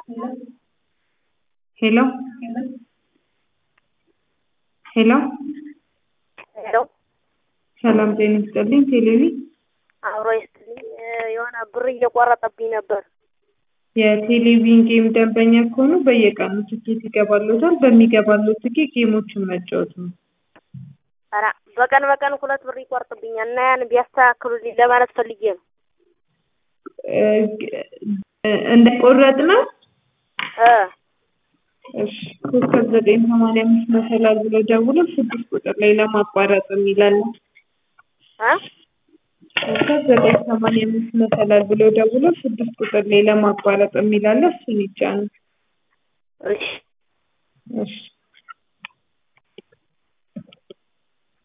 ሄሎ ሄሎ ሄሎ ሰላም ጤና ይስጥልኝ። ቴሌቪ አብሮ ይስጥልኝ። የሆነ ብር እየቆረጠብኝ ነበር። የቴሌቪዥን ጌም ደንበኛ ከሆኑ በየቀኑ ትኬት ይገባሎታል። በሚገባሎት ትኬት ጌሞችን መጫወት ነው። ኧረ በቀን በቀን ሁለት ብር ይቆርጥብኛል እና ያን ቢያስተካክሉልኝ ለማለት ፈልጌ ነው። እንደቆረጥ ነው። እ እሺ ኮከብ ዘጠኝ ሰማንያ አምስት መሰላል ብሎ ደውሎ ስድስት ቁጥር ላይ ለማቋረጥ የሚላል እ ኮከብ ዘጠኝ ሰማንያ አምስት መሰላል ብሎ ደውሎ ስድስት ቁጥር ላይ ለማቋረጥ የሚላለ እሱን ይጫኑ። እሺ እሺ